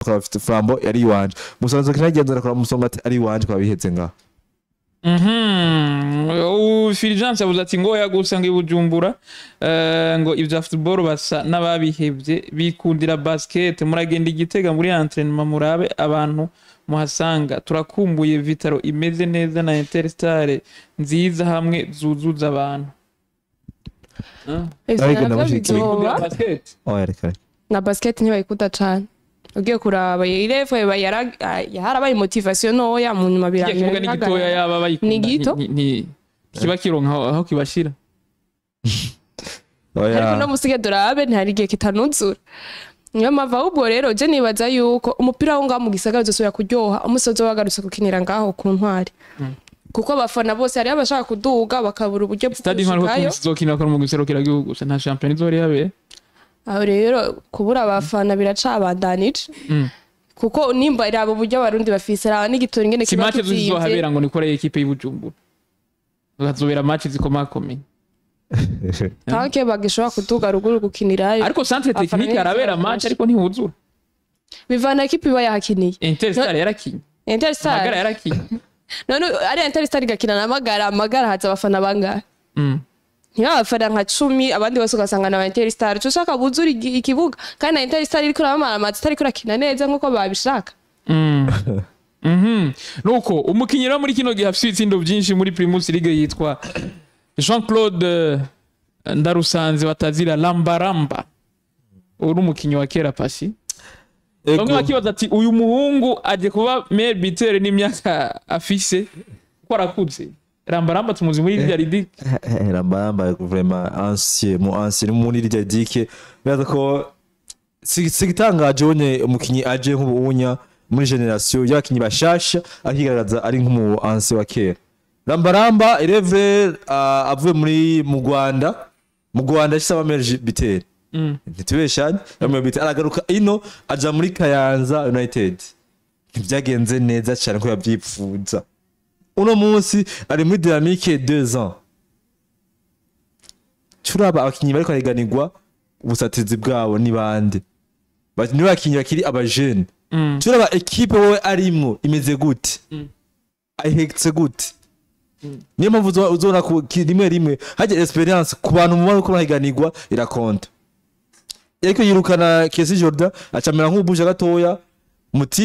tukaba bafite flambo yari iwanje musanze kinagenzura kora musonga ati ari iwanje kwa biheze ngaho Mhm. Fulgence yavuze ati ngo yagusa ngo ibujumbura eh, ngo ibya football basa n'ababihevye bikundira basket muragenda igitega muri entraînement murabe abantu muhasanga turakumbuye vitaro imeze neza na interstar nziza hamwe zuzuza abantu Ah, Ariko Ivyo navyo ndamushyigikiye. bizoba. bikundira basket oya reka reka. na basket ntibayikunda cane ugiye kuraba irevo yarabaye motivation noya mu nyuma kirya kibuga ni gitoya birangira yaba bayikunda Ni gito? ni- ni- kiba kironka aho aho kibashira oya ariko no musige durabe ntihari igihe kitanuzura niyo mpamvu ahubwo rero je nibaza yuko umupira wo ngaho mu gisagara uzosubira kuryoha umusozi wagarutse gukinira ngaho ku ntwari kuko abafana bose hariho abashaka kuduga bakabura uburyo bwo stade nk'aho gushikayo tuzokinira ko mu giserukira gihugu gusa nta champion izori yabe aho rero kubura abafana biracabandanije Mm. kuko nimba iraba uburyo abarundi bafise raba n'igitora ingene si kiba match kizimvye zizohabera ngo nikore ekipe y'Ibujumbura hazobera match zikomakomeye tanke bagishobora kuduga ruguru gukinirayo ariko centre technique Abafana harabera benshi match benshi. ariko ntihuzura bivana ekipi iba yahakiniye Interstar yarakinye magara interstar yarakinye none ari interstar igakina na magara magara haza abafana bangahe Mm. ntibabafana nka cumi abandi bose ugasanga na interstar cyo ushaka buzura igi- ikibuga kandi na interstar iriko iramamara amazi itariko irakina neza nk'uko babishaka Mm. Mhm. nuko umukinnyi rero muri kino gihe afite ibitsindo byinshi muri primus league yitwa jean claude ndarusanze batazira lambaramba uyu ni umukinnyi wa kera pasi bamwe Ego. bakibaza ati uyu muhungu aje kuba maire bitere n'imyaka afise ko arakuze rambaramba tumuzi muri rya ridi Eh, rambamba vraiment ancien mu ancien muri rya dike biraza ko si- sigitangaje ubonye umukinyi aje nk'ubunya muri generation y'abakinyi bashasha akigaragaza ari nk'umu ancien wa kera rambaramba ireve uh, avuye muri mu Rwanda mu Rwanda yashyize abameje biteri Mm. ntitubeshanye abameje biteri aragaruka ino aja muri Kayanza United ntibyagenze neza cyane ko yabyipfuza uno munsi ari muri dynamique 2 ans turaba abakinyi bariko barahiganirwa ubusatizi bwabo ni bande Ba- ni bakinyi bakiri abajene Mm. turaba ekipe wowe arimwo imeze gute ayihetse gute niyo mpamvu uzo- uzobona ku ki- rimwe rimwe hajya experience ku bantu mubona ko bahiganirwa irakonta ariko yirukana Kesi Jordan acamera nk'ubuje gatoya muti